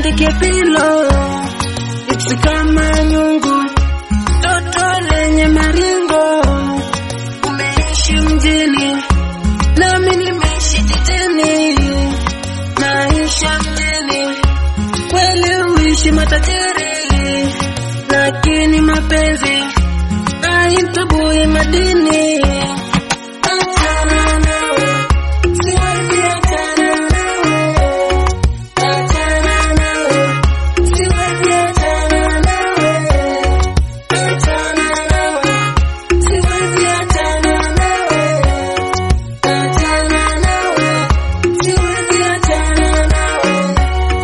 nitandike pilo ipsi kama nyungu, toto lenye maringo. Umeishi mjini nami nimeishi jijini, maisha mjini kweli uishi matajiri, lakini mapenzi haitoboi madini. Achana nawe, siwezi achana nawe. Achana nawe, siwezi achana nawe. Achana nawe, siwezi achana nawe. Achana nawe, siwezi achana nawe.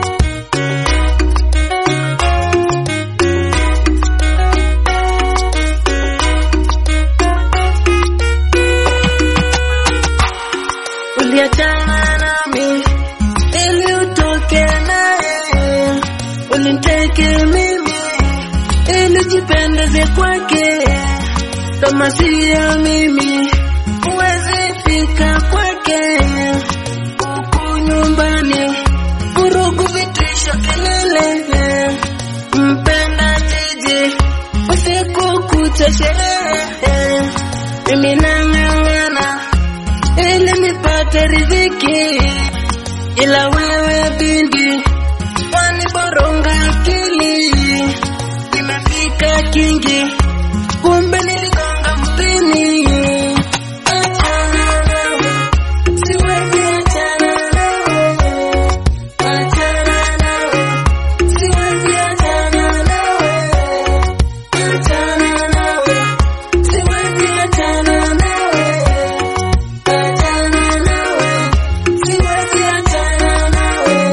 Uliachana nami ili utoke naye, uliniteke mimi ili jipendeze kwake, kama siyo mimi huwezi fika kwake. Huku nyumbani vurugu, vitisho, kelele, mpenda jiji usiku kucha sherehe, mimi nang'ang'ana ili nipate riziki, ila wewe binti waniboronga akili. Nimefika kingi, kumbe niligonga mpini. Achana nawe, siwezi achana nawe. Achana nawe, siwezi achana nawe. Achana nawe, siwezi achana nawe. Achana nawe, siwezi achana nawe.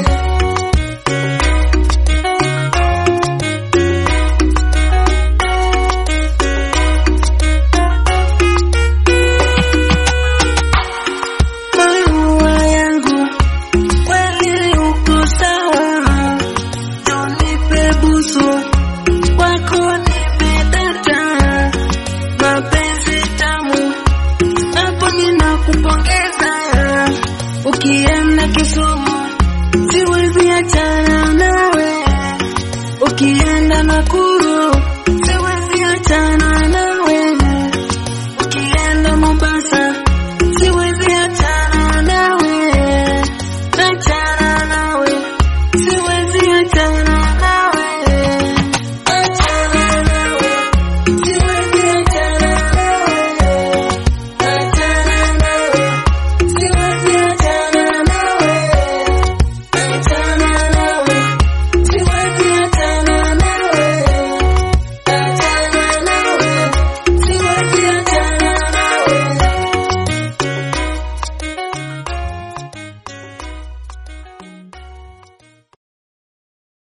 Maua yangu kweli uko sawa, unipe busu kwako nimedata, mapenzi tamu hapo ninakupongeza. Ukienda Kisumu siwezi achana nawe, ukienda Nakuru siwezi achana nawe, ukienda Mombasa siwezi achana nawe, achana nawe siwezi